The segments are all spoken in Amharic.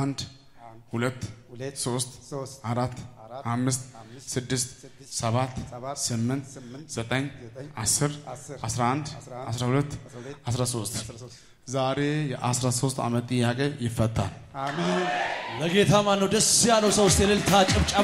አንድ ሁለት ሁለት ሶስት ሶስት አራት አራት አምስት አምስት ስድስት ስድስት ሰባት ሰባት ስምንት ስምንት ዘጠኝ ዘጠኝ አስር አስር አስራ አንድ አስራ አንድ አስራ ሁለት አስራ ሁለት አስራ ሶስት አስራ ሶስት ዛሬ የአስራ ሶስት ዓመት ጥያቄ ይፈታል። አሜን ለጌታ ማን ነው ደስ ያለው ሰው? እስቲ እልልታ ጭብጨባ።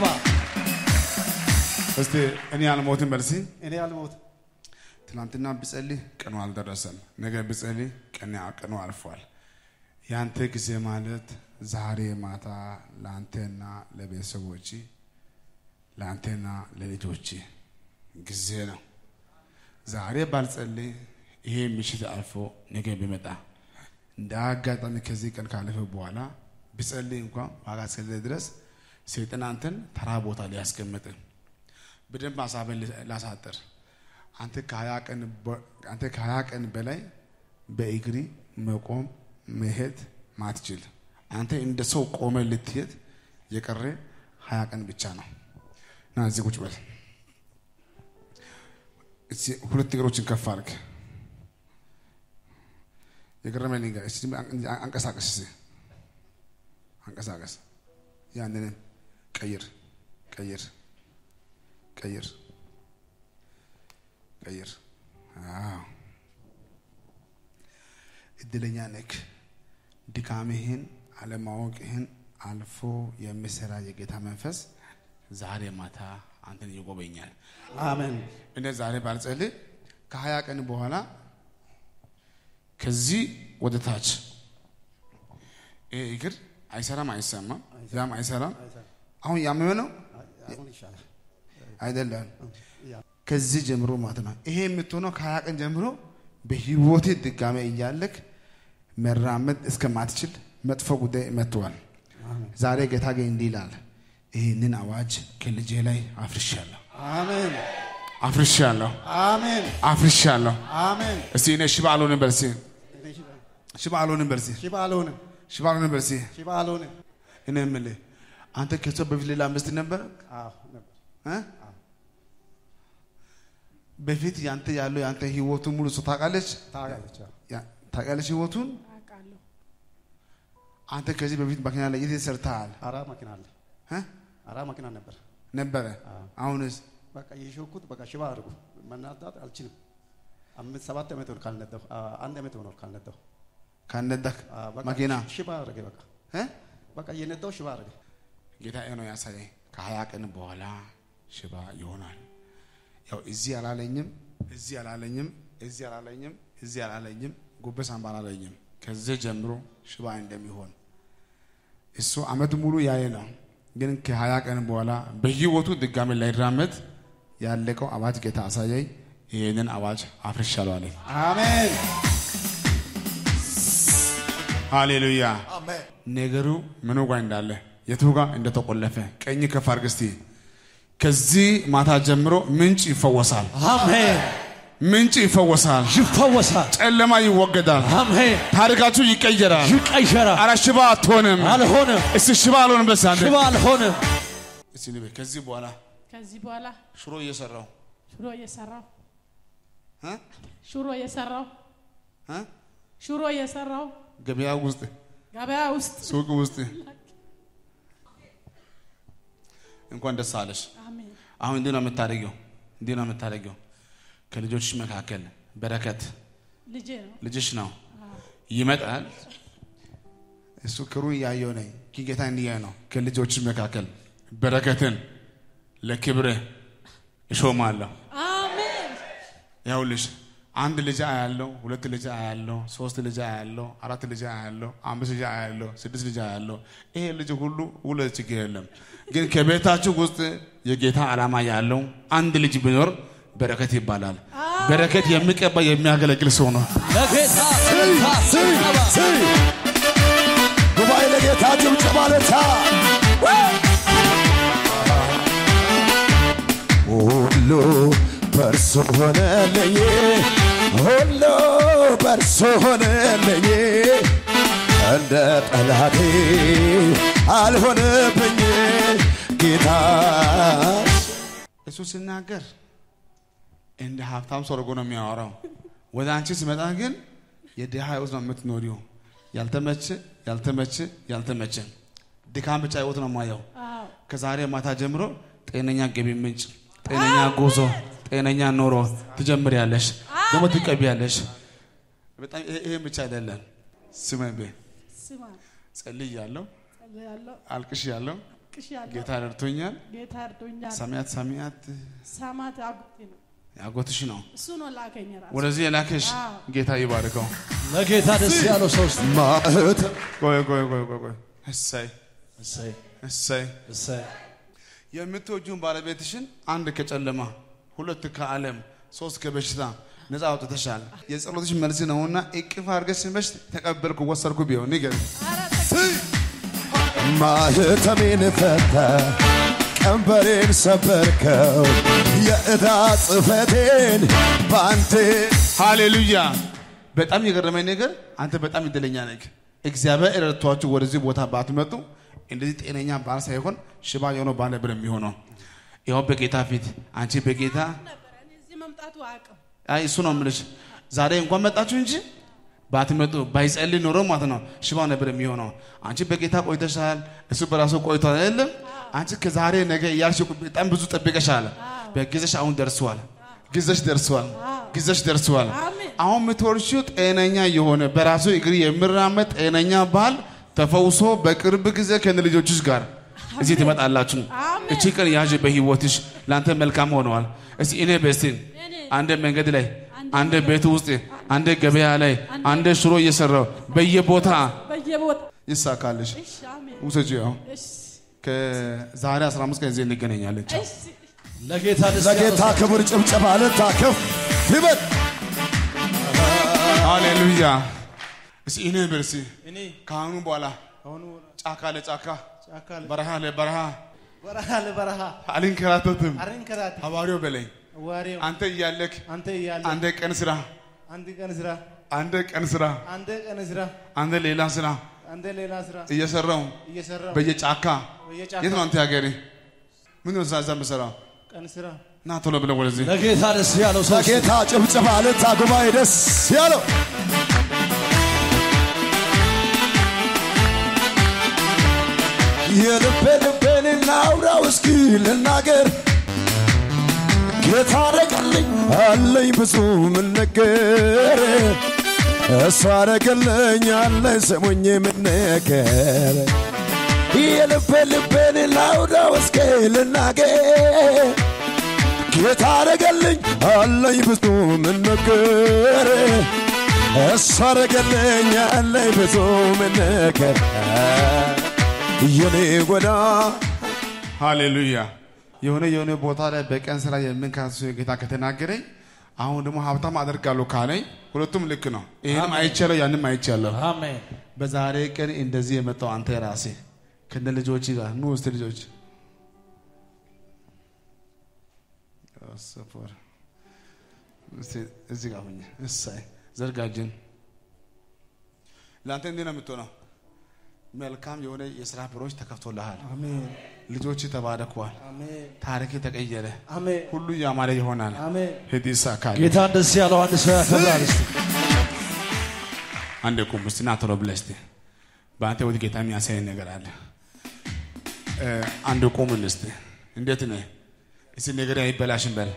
እስቲ እኔ አልሞትም በልሲ እኔ አልሞትም ትናንትና ብጸልይ ቀኑ አልደረሰም። ነገ ብጸልይ ቀን ቀኑ አልፏል። ያንተ ጊዜ ማለት ዛሬ ማታ ለአንተና ለቤተሰቦች ለአንተና ለልጆች ጊዜ ነው። ዛሬ ባልጸልይ ይሄ ምሽት አልፎ ነገ ቢመጣ እንደ አጋጣሚ ከዚህ ቀን ካለፈ በኋላ ብጸልይ እንኳን ዋጋ እስከሌለ ድረስ ሰይጣን አንተን ተራ ቦታ ሊያስቀምጥ በደንብ ሀሳብን ላሳጥር አንተ ከሀያ ቀን በ- አንተ ከሀያ ቀን በላይ በእግሪ መቆም መሄድ ማትችል አንተ እንደ ሰው ቆመ ልትሄድ የቀረ ሀያ ቀን ብቻ ነው እና እዚህ ቁጭ በል እስኪ ሁለት እግሮችን ከፍ አድርግ የገረመኝ ልንገር እስኪ አን- አንቀሳቀስ እስኪ አንቀሳቀስ ያንንም ቀይር ቀይር ቀይር ቀይር አዎ እድለኛ ነክ ድካምህን አለማወቅህን አልፎ የሚሰራ የጌታ መንፈስ ዛሬ ማታ አንተን ይጎበኛል። አሜን እኔ ዛሬ ባልጸልይ ከሀያ ቀን በኋላ ከዚህ ወደ ታች ይሄ እግር አይሰራም፣ አይሰማም፣ ያም አይሰራም። አሁን ያመመ ነው አሁን ይሻላል አይደለም። ያ ከዚህ ጀምሮ ማለት ነው። ይሄ የምትሆነው ከሀያ ቀን ጀምሮ በህይወቴ ድጋሜ እያለክ መራመድ እስከማትችል መጥፎ ጉዳይ መጥተዋል። አሜን ዛሬ ጌታ ግን እንዲህ ይላል፣ ይህንን አዋጅ ከልጄ ላይ አፍርሻለሁ፣ አሜን አፍርሻለሁ፣ አሜን አፍርሻለሁ። አሜን እስቲ እኔ ሽባ አልሆንም በል እስቲ፣ እኔ ሽባ- ሽባ አልሆንም በል እስቲ፣ ሽባ አልሆንም ሽባ አልሆንም በል እስቲ። ሽባ አልሆንም እኔ የምልህ አንተ ከሷ በፊት ሌላ ሚስት ነበር አዎ ነበር እ? በፊት ያንተ ያለው ያንተ ህይወቱን ሙሉ እሷ ታውቃለች ታውቃለች አዎ። ያ- ታውቃለች ህይወቱን አውቃለሁ። አንተ ከዚህ በፊት መኪና ላይ የት ሰርተሃል አራ መኪና አለ እ? አራ መኪና ነበር ነበረ አዎ። አሁንስ በቃ የሾኩት በቃ ሽባ አድርጉ መናዳት አልችልም አምስት ሰባት ዓመት ሆኖ ካልነዳሁ አ- አንድ ዓመት ሆኖ ካልነዳሁ ካነዳክ አ፣ በቃ መኪና ሽባ አደረገ በቃ እ? በቃ እየነዳሁ ሽባ አደረገ ጌታ ይሄ ነው ያሳየኝ ከሀያ ቀን በኋላ ሽባ ይሆናል ያው እዚህ አላለኝም እዚህ አላለኝም እዚህ አላለኝም እዚህ አላለኝም ጉበት ሳምባ አላለኝም ከዚህ ጀምሮ ሽባ እንደሚሆን እሱ አመት ሙሉ ያየ ነው ግን ከሀያ ቀን በኋላ በህይወቱ ድጋሚ ላይራመድ ያለቀው አዋጅ ጌታ አሳየኝ ይህንን አዋጅ አፍርሻለሁ አለኝ አሜን ሃሌሉያ አሜን። ነገሩ ምኑ ጋር እንዳለ የቱ ጋር እንደተቆለፈ ቀኝ ከፍ አድርግ እስቲ። ከዚህ ማታ ጀምሮ ምንጭ ይፈወሳል፣ አሜን። ምንጭ ይፈወሳል፣ ይፈወሳል። ጨለማ ይወገዳል፣ አሜን። ታሪካችሁ ይቀየራል። ይቀየራል። አረ ሽባ አትሆንም። አልሆንም። እስቲ ሽባ አልሆንም። በስ አንተ ሽባ አልሆንም። እስቲ ንበል። ከዚህ በኋላ ከዚህ በኋላ ሽሮ እየሰራው ሽሮ እየሰራው እ? ሽሮ እየሰራው እ? ሽሮ እየሰራው ገበያ ውስጥ ገበያ ውስጥ ሱቅ ውስጥ እንኳን ደስ አለሽ። አሜን አሁን እንዲህ ነው የምታደርጊው፣ እንዲህ ነው የምታደርጊው። ከልጆችሽ መካከል በረከት ልጄ ነው። ልጅሽ ነው ይመጣል። እሱ ክሩ እያየው ነኝ ግን ጌታ እንዲያየ ነው። ከልጆችሽ መካከል በረከትን ለክብርህ እሾማለሁ። አሜን ይኸውልሽ አንድ ልጅ አያለው፣ ሁለት ልጅ አያለው፣ ሶስት ልጅ አያለው፣ አራት ልጅ አያለው፣ አምስት ልጅ አያለው፣ ስድስት ልጅ አያለው። ይሄ ልጅ ሁሉ ሁለት ችግር የለም። ግን ከቤታችሁ ውስጥ የጌታ ዓላማ ያለው አንድ ልጅ ቢኖር በረከት ይባላል። በረከት የሚቀባ የሚያገለግል ሰው ነው። ለጌታ እልልታ፣ ጭብጨባ። ጉባኤ ለጌታ ጭብጨባ ለታ ሁሉ በእርሱ ሆነልኝ ሁሉ በእርሱ ሆነልኝ እንደ ጠላቴ አልሆነብኝ ጌታ እሱ ሲናገር እንደ ሀብታም ሰው አድርጎ ነው የሚያወራው። ወደ አንቺ ሲመጣ ግን የድሃ ሕይወት ነው የምትኖሪው። ያልተመቸ ያልተመቸ ያልተመቸ ድካም ብቻ ህይወት ነው የማየው። አዎ ከዛሬ ማታ ጀምሮ ጤነኛ ገቢ ምንጭ፣ ጤነኛ ጉዞ፣ ጤነኛ ኑሮ ትጀምሪያለሽ፣ ደግሞ ትቀቢያለሽ። በጣም ይሄ- ይሄን ብቻ አይደለም። ስመቤ ስማ ጸልያለሁ፣ ጸልያለሁ አልቅሻለሁ። ቅሻለሁ ጌታ ረድቶኛል። ጌታ እርዶኛል። ሰማያት ሰማያት ሳማት አጉቴ ነው ያጎትሽ ነው እሱ ነው ላከኝ ራሱ ወደዚህ የላከሽ አዎ። ጌታ ይባርከው። ለጌታ ደስ ያለው ሰው እስቲ ማህተም ቆይ ቆይ ቆይ ቆይ ቆይ እሰይ እሰይ እሰይ እሰይ የምትወጂውን ባለቤትሽን አንድ ከጨለማ ሁለት ከዓለም ሶስት ከበሽታ ነፃ አውጥተሻል። የጸሎትሽ መልስ ነውና እቅፍ አድርገሽ ስመሽ ተቀበልኩ ወሰድኩ ቢሆን ንገር ማህተሜን ፈታ ቀንበሬን ሰበርከው የዕዳ ጽሕፈቴን ባንቴ ሃሌሉያ። በጣም የገረመኝ ነገር አንተ በጣም እድለኛ ነህ። እግዚአብሔር ረድቷችሁ ወደዚህ ቦታ ባትመጡ እንደዚህ ጤነኛ ባል ሳይሆን ሽባ የሆነ ባል ነበር የሚሆነው። ይኸው በጌታ ፊት አንቺ በጌታ ነበረ እኔ እዚህ መምጣቱ አያውቅም አይ እሱ ነው የምልሽ። ዛሬ እንኳን መጣችሁ እንጂ ባትመጡ ባይጸልይ ኖሮ ማለት ነው ሽባ ነበር የሚሆነው። አንቺ በጌታ ቆይተሻል፣ እሱ በራሱ ቆይቷል አይደለም። አንቺ ከዛሬ ነገ እያልሽ በጣም ብዙ ጠብቀሻል። በጊዜሽ አሁን ደርሷል። ጊዜሽ ደርሷል። ጊዜሽ ደርሷል። አሜን። አሁን የምትወርሺው ጤነኛ የሆነ በራሱ እግር የሚራመድ ጤነኛ ባል ተፈውሶ በቅርብ ጊዜ ከነ ልጆችሽ ጋር እዚህ ትመጣላችሁ። አሜን። እቺ ቀን ያዥ በህይወትሽ ለአንተ መልካም ሆነዋል። እስቲ እኔ በስቲን እኔ አንድ መንገድ ላይ አንድ ቤት ውስጥ አንድ ገበያ ላይ አንድ ሽሮ እየሰራው በየቦታ በየቦታ ይሳካልሽ። እሺ አሜን ውሰጂ። ያው እሺ ከዛሬ 15 ቀን እዚህ እንገናኛለን። ቻው። እሺ ለጌታ ደስ ያለው ለጌታ ሰው ክብር ጭብጨባ ልታከፍ ይበል ሃሌሉያ። እስቲ እኔ በርሲ እኔ ከአሁኑ በኋላ አሁኑ ጫካ ለጫካ ጫካ በረሃ ለበረሃ በረሃ ለበረሃ አልንከራተትም። አረንከራት ሐዋርያው በለኝ ዋሬው አንተ እያለክ አንተ እያለ አንድ ቀን ስራ፣ አንድ ቀን ስራ አንድ ቀን ስራ፣ አንድ ቀን ስራ አንድ ሌላ ስራ አንድ ሌላ ስራ እየሰራው እየሰራ በየጫካ በየጫካ የት ነው አንተ ሀገሬ? ምን ነው እዛ እዛ የምሰራው? ቀን ስራ ና ቶሎ ብለህ ወደዚህ ለጌታ ደስ ያለው ሰው እስቲ ለጌታ ጭብጨባ ልታ ጉባኤ ደስ ያለው የልቤ ልቤን ላውራው እስኪ ልናገር ጌታ አረገልኝ አለኝ ብዙ ምን ነገር እሱ አረገልኝ አለኝ ስሙኝ ምን ነገር የልቤ ልቤን ላውራው እስኪ ልናገር ጌታ አረገልኝ አለኝ ብዙ ምን ነገር እሱ አረገልኝ አለኝ ብዙ ምን ነገር የኔ ጎዳ ሃሌሉያ። የሆነ የሆነ ቦታ ላይ በቀን ስራ የምንካሱ ጌታ ከተናገረኝ አሁን ደግሞ ሀብታም አደርጋለሁ ካለኝ ሁለቱም ልክ ነው። ይህንም አይቻለሁ፣ ያንም አይቻለሁ። አሜን በዛሬ ቀን እንደዚህ የመጣው አንተ ራሴ ከነ ልጆች ጋር ኑ ውስጥ ልጆች ሰፈር እስቲ እዚህ ጋር ሁኝ። እሳይ ዘርጋጅን ለአንተ እንዲህ ነው የምትሆነው። መልካም የሆነ የስራ በሮች ተከፍቶልሃል። አሜን ልጆች ተባረከዋል። አሜን ታሪክ ተቀየረ። አሜን ሁሉ ያማረ ይሆናል። አሜን ሂድ ይሳካል። ጌታን ደስ ያለው አንድ ሰው ያከብራል እስቲ አንድ ቁም እስቲ ና ቶሎ ብለህ እስቲ በአንተ ወደ ጌታ የሚያሳይ ነገር አለ። እ፣ አንድ ቁም እስቲ እንዴት ነህ? እስቲ ነገር አይበላሽም በል።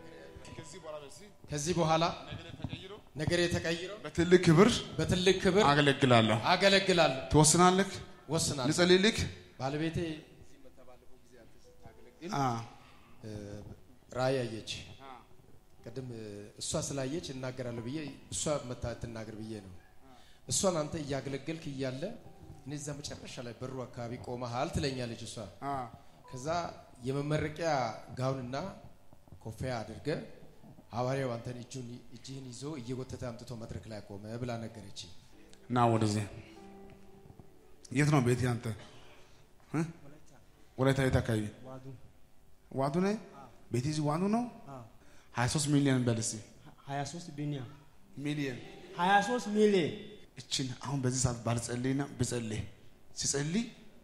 ከዚህ በኋላ ነገሬ ተቀይሮ በትልቅ ክብር በትልቅ ክብር አገለግላለሁ። አገለግላለሁ። ትወስናለህ? ወስናለሁ። ልጸልይልህ? ባለቤቴ እዚህ መታ ባለፈው ጊዜ አንተ ስታገለግል አ፣ እ፣ ራእይ አየች። ቅድም እ፣ እሷ ስላየች እናገራለሁ ብዬ እሷ መታ ትናገር ብዬ ነው። እሷን አንተ እያገለገልክ እያለ እኔ እዛ መጨረሻ ላይ በሩ አካባቢ ቆመሃል ትለኛለች እሷ። አ፣ ከዛ የመመረቂያ ጋውንና ኮፊያ አድርገ ሐዋርያው አንተን እጁን እጅህን ይዞ እየጎተተ አምጥቶ መድረክ ላይ ቆመ ብላ ነገረች። ና ወደዚህ። የት ነው ቤት ያንተ? እ? ወላይታ የት አካባቢ? ዋዱ ነህ? ቤት እዚህ ዋዱ ነው። 23 ሚሊዮን በል እስቲ 23 ቢሊዮን ሚሊዮን 23 ሚሊዮን እችን አሁን በዚህ ሰዓት ባልጸልይና ብጸልይ ሲጸልይ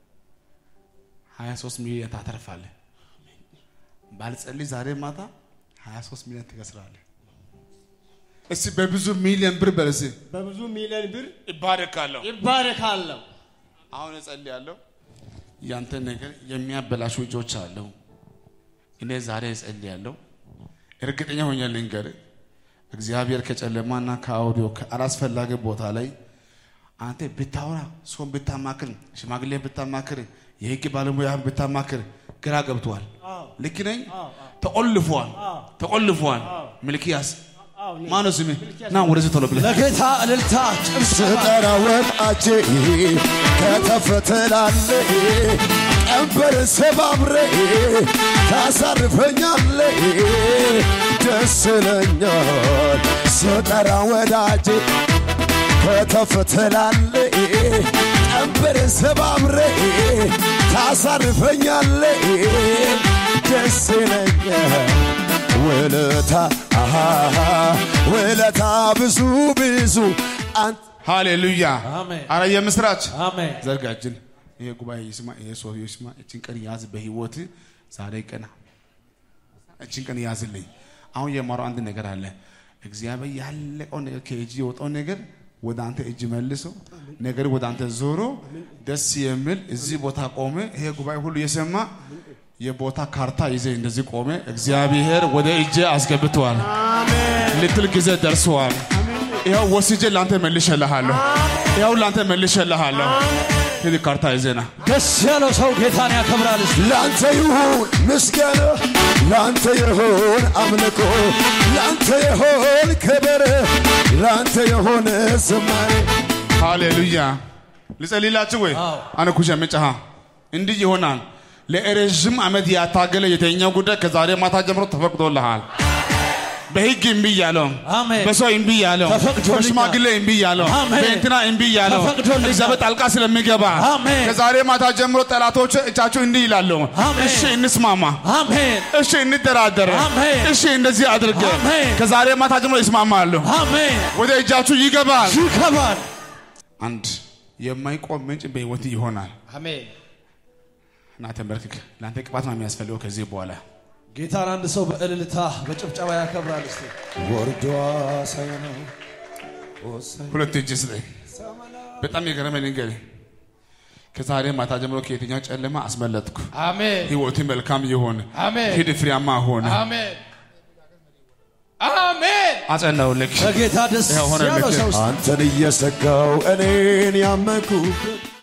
23 ሚሊዮን ታተርፋለህ። ባልጸልይ ዛሬ ማታ 23 ሚሊዮን ትከስራለህ። እስቲ በብዙ ሚሊዮን ብር በል እስቲ በብዙ ሚሊዮን ብር ይባረካለሁ። ይባረካለሁ። አሁን እጸልያለሁ። ያንተ ነገር የሚያበላሹ እጆች አለው። እኔ ዛሬ እጸልያለሁ። እርግጠኛ ሆኜ ልንገርህ፣ እግዚአብሔር ከጨለማና ከአውዲዮ ከአላስፈላጊ ቦታ ላይ አንተ ብታወራ፣ ሰውን ብታማክር፣ ሽማግሌ ብታማክር፣ የህግ ባለሙያ ብታማክር ግራ ገብቷል። ልክ ነኝ? ተቆልፏል፣ ተቆልፏል። ሚልኪያስ ማነው ስምህ? ና ወደዚህ ቶሎ ብለህ ለጌታ እልልታ ጭብጨባ ስጠራ ወጣቼ ከተፍ ትላለህ ቀንበር ሰባብረ ታሳርፈኛለ ደስ ይለኛል ስጠራ ወዳጄ ከተፍ ትላለህ ቀንበር ሰባብረ ታሳርፈኛለ ደስ ይለኛል ውለታ አሃ ውለታ ብዙ ብዙ አንተ ሃሌሉያ አሜን። አረ የምስራች አሜን ዘርጋጅን ይሄ ጉባኤ ይስማ፣ ይሄ ሰው ይስማ። እችን ቀን ያዝ በህይወት ዛሬ ቀና እችን ቀን ያዝልኝ። አሁን የማረው አንድ ነገር አለ። እግዚአብሔር ያለቀው ነገር ከእጅ የወጣው ነገር ወደ አንተ እጅ መልሶ ነገር ወደ አንተ ዞሮ ደስ የሚል እዚህ ቦታ ቆመ። ይሄ ጉባኤ ሁሉ የሰማ የቦታ ካርታ ይዘ እንደዚህ ቆመ። እግዚአብሔር ወደ እጄ አስገብተዋል ልትል ጊዜ ደርሰዋል። ይኸው ወስጄ ለአንተ መልሼልሃለሁ። ይኸው ለአንተ መልሼልሃለሁ። ሂድ ካርታ ይዘና ደስ ያለው ሰው ጌታን ያከብራል እስቲ ላንተ ይሁን ምስጋና ላንተ ይሁን አምልኮ ላንተ ይሁን ክብር ላንተ ይሁን ዝማሬ ሃሌሉያ። ልጸልይላችሁ ወይ? አዎ። አነ ኩሸ ምጫሃ እንዲህ ይሆናል። ለረዥም ዓመት ያታገለ የተኛው ጉዳይ ከዛሬ ማታ ጀምሮ ተፈቅዶልሃል። በህግ እምቢ ያለው አሜን። በሰው እምቢ ያለው ተፈቅዶልኛል። በሽማግሌ እምቢ ያለው አሜን። በእንትና እምቢ ያለው ተፈቅዶልኛል። እግዚአብሔር ጣልቃ ስለሚገባ አሜን። ከዛሬ ማታ ጀምሮ ጠላቶች እጃችሁ እንዲህ ይላሉ። አሜን። እሺ እንስማማ፣ አሜን እሺ እንደራደር፣ አሜን። እሺ እንደዚህ አድርገ አሜን። ከዛሬ ማታ ጀምሮ ይስማማሉ። አሜን ወደ እጃችሁ ይገባል። ይከባል አንድ የማይቆም ምንጭ በህይወት ይሆናል። አሜን እና ተንበርክክ። ለአንተ ቅባት ነው የሚያስፈልገው ከዚህ በኋላ ጌታን አንድ ሰው በእልልታ በጭብጨባ ያከብራል እስቲ ወርዷ ሳይነው ሁለት እጅ ስጠኝ። በጣም የገረመኝ ነገር ከዛሬ ማታ ጀምሮ ከየትኛው ጨለማ አስመለጥኩ። አሜን ህይወት መልካም ይሆን፣ አሜን ሂድ ፍሬያማ ሆነ። አሜን አሜን አጸናውልክ በጌታ ደስ ይኸው ሆነ ያለው ልክ። ሰው እስቲ አንተን እየሰጋው እኔን ያመንኩ